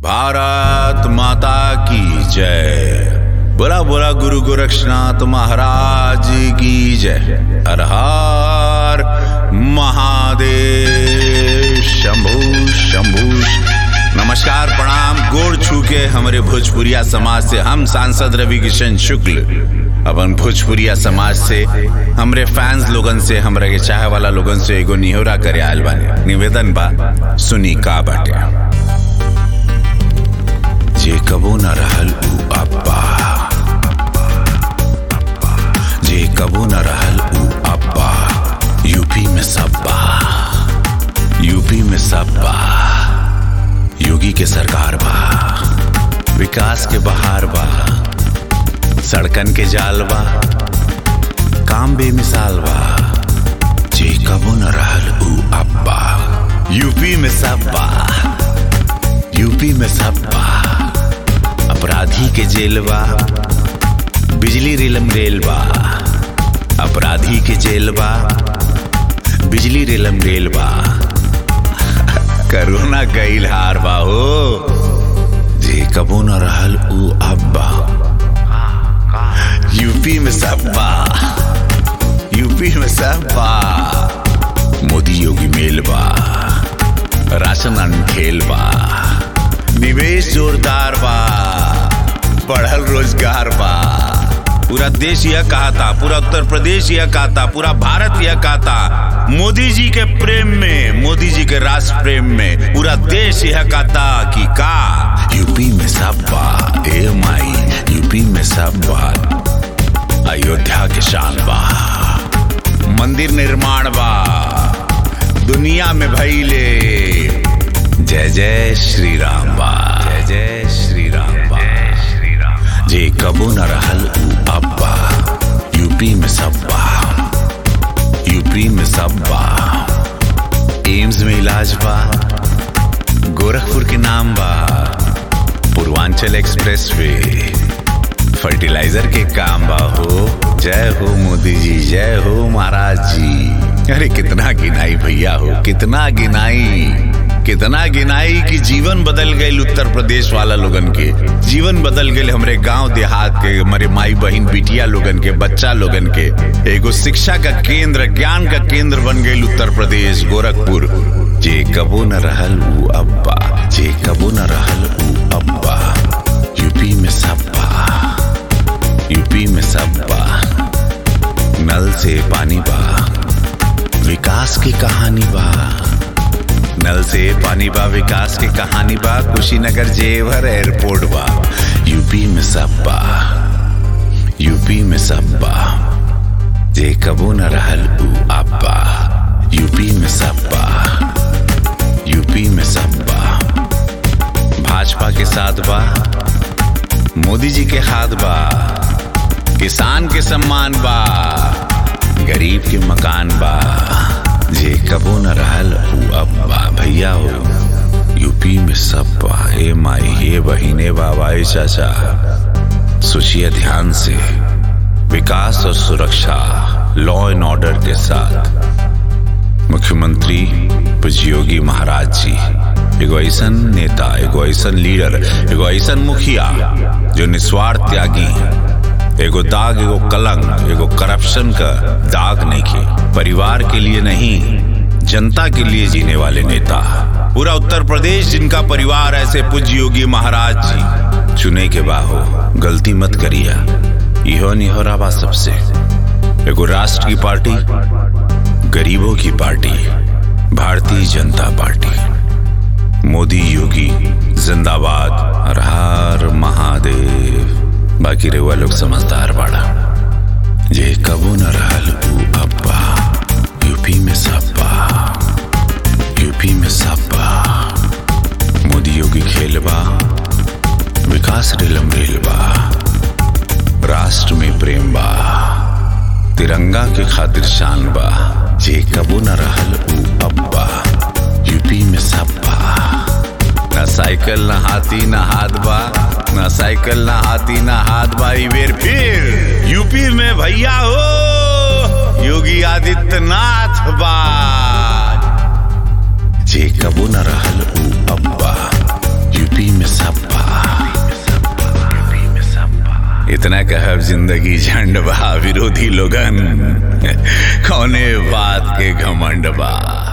भारत माता की जय बोला बोला गुरु गोरक्षनाथ महाराज की जय हर हर महादेव शंभु शंभु नमस्कार प्रणाम गोड़ छू के हमारे भोजपुरिया समाज से हम सांसद रवि किशन शुक्ल अपन भोजपुरिया समाज से हमरे फैंस लोगन से हमरा के चाहे वाला लोगन से एगो निहोरा करे आयल बानी निवेदन बा सुनी का बाटे जे कबो न रहल उ अब्बा जे कबो न रहल उ अब्बा यूपी में सब्बा यूपी में सब्बा योगी के सरकार बा विकास के बहार बा सड़कन के जाल बा काम बेमिसाल बा जे कबो न रहल उ अब्बा यूपी में सब्बा यूपी में सब्बा अपराधी के जेल बा बिजली रिलम रेल बा अपराधी के जेल बा बिजली रिलम रेल बा करोना गईल हार बा हो जे कबो न रहल उ अब्बा यूपी में सब्बा यूपी में सब्बा मोदी योगी मेल बा राशन अनखेल बा निवेश जोरदार बा बढ़ल रोजगार बा पूरा देश यह कहा था पूरा उत्तर प्रदेश यह कहा था पूरा भारत यह कहा था मोदी जी के प्रेम में मोदी जी के राष्ट्र प्रेम में पूरा देश यह कहा था कि का यूपी में सब बा ए माई यूपी में सब बा अयोध्या के शान बा मंदिर निर्माण बा दुनिया में भइले जय जय श्री राम बा जय जय श्री राम बा जे कबो न रहल उ अब्बा यूपी में सब्बा यूपी में सब्बा एम्स में इलाज बा गोरखपुर के नाम बा पूर्वांचल एक्सप्रेस वे फर्टिलाइजर के काम बा हो जय हो मोदी जी जय हो महाराज जी अरे कितना गिनाई भैया हो कितना गिनाई कितना गिनाई कि जीवन बदल गए उत्तर प्रदेश वाला लोगन के जीवन बदल गए हमरे गांव देहात के हमारे माई बहन बिटिया लोगन के बच्चा लोगन के एगो शिक्षा का केंद्र ज्ञान का केंद्र बन गए उत्तर प्रदेश गोरखपुर जे कबो न रहल उ अब्बा जे कबो न रहल उ अब्बा यूपी में सब्बा यूपी में सब्बा नल से पानी बा विकास की कहानी बा नल से पानी बा विकास की कहानी बा कुशीनगर जेवर एयरपोर्ट बा यूपी में सब बा यूपी में सब बा जे कबो न रहल उ अब्बा यूपी में सब बा यूपी में सब बा भाजपा के साथ बा मोदी जी के हाथ बा किसान के सम्मान बा गरीब के मकान बा जे कबो न रहल उ अब्बा भैया हो यूपी में सब बा ए माई हे बहिने बाबा ए चाचा सोचिए ध्यान से विकास और सुरक्षा लॉ एंड ऑर्डर के साथ मुख्यमंत्री पूज्य योगी महाराज जी एगो ऐसन नेता एगो ऐसन लीडर एगो ऐसन मुखिया जो निस्वार्थ त्यागी एगो दाग एगो कलंक एगो करप्शन का दाग नहीं के परिवार के लिए नहीं जनता के लिए जीने वाले नेता पूरा उत्तर प्रदेश जिनका परिवार ऐसे पूज्य योगी महाराज जी चुने के बाहो गलती मत करिया इहो निहोरा बा सबसे एगो राष्ट्र की पार्टी गरीबों की पार्टी भारतीय जनता पार्टी मोदी योगी जिंदाबाद हर हर महादेव बाकी रेवा लोग समझदार बाड़ा जे कबो न रहल उ अब्बा यूपी में सब्बा यूपी में सब्बा मोदी योगी खेलबा विकास रिलम रेलबा राष्ट्र में प्रेम बा तिरंगा के खातिर शान बा जे कबो न रहल उ अब्बा यूपी में सब्बा न साइकिल न हाथी न हाथ बा न साइकिल न हाथी न हाथ बा ई बेर फिर यूपी में भैया हो योगी आदित्यनाथ बा जे कबो न रहल उ अब्बा यूपी में सा इतना कहब जिंदगी झंड बा विरोधी लोगन कौने बात के घमंड बा